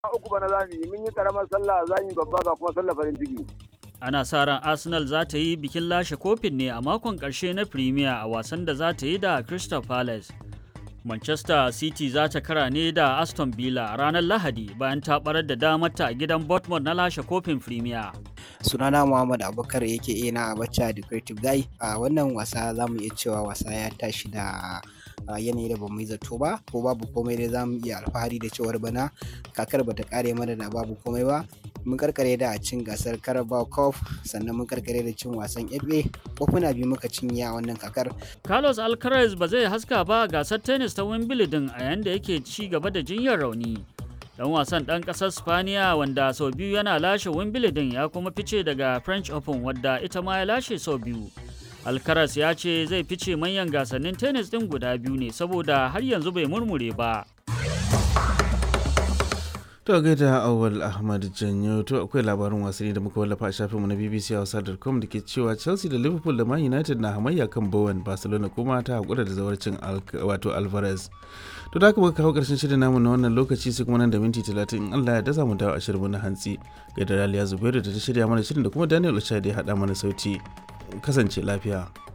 uku bana za mu yi mun yi karamar sallah za mu yi babba ga kuma sallah farin ciki. Ana sa ran Arsenal za ta yi bikin lashe kofin ne a makon ƙarshe na Premier a wasan da za ta yi da Crystal Palace. Manchester City za ta kara ne da Aston Villa a ranar Lahadi bayan ta barar da damarta a gidan Bournemouth na lashe kofin Premier. sunana muhammad abubakar yake ina a bacca da creative guy a wannan wasa za mu iya cewa wasa ya tashi da yanayi da bamu yi zato ba ko babu komai dai za mu iya alfahari da cewar bana kakar bata kare mana da babu komai ba mun karkare da cin gasar carabao cup sannan mun karkare da cin wasan fa kofuna biyu muka cinye a wannan kakar Carlos Alcaraz ba zai haska ba a gasar tennis ta Wimbledon a yayin da yake ci gaba da jinyar rauni. dan wasan ɗan ƙasar spaniya wanda sau biyu yana lashe wimbledon ya kuma fice daga french open wadda ita ma ya lashe sau biyu alcaraz ya ce zai fice manyan gasannin tennis ɗin guda biyu ne saboda har yanzu bai murmure ba To gaida awal Ahmad Janyo to akwai labarin wasanni da muka wallafa a shafinmu na BBC Hausa.com da ke cewa Chelsea da Liverpool da Man United na hamayya kan Bowen Barcelona kuma ta hakura da zawarcin wato Alvarez. To da haka muka kawo karshen shirin namu na wannan lokaci sai kuma nan da minti 30 in Allah ya daza mu dawo a shirin na hantsi. Gaida Raliya Zubairu da ta shirya mana shirin da kuma Daniel Ochai da ya haɗa mana sauti. Kasance lafiya.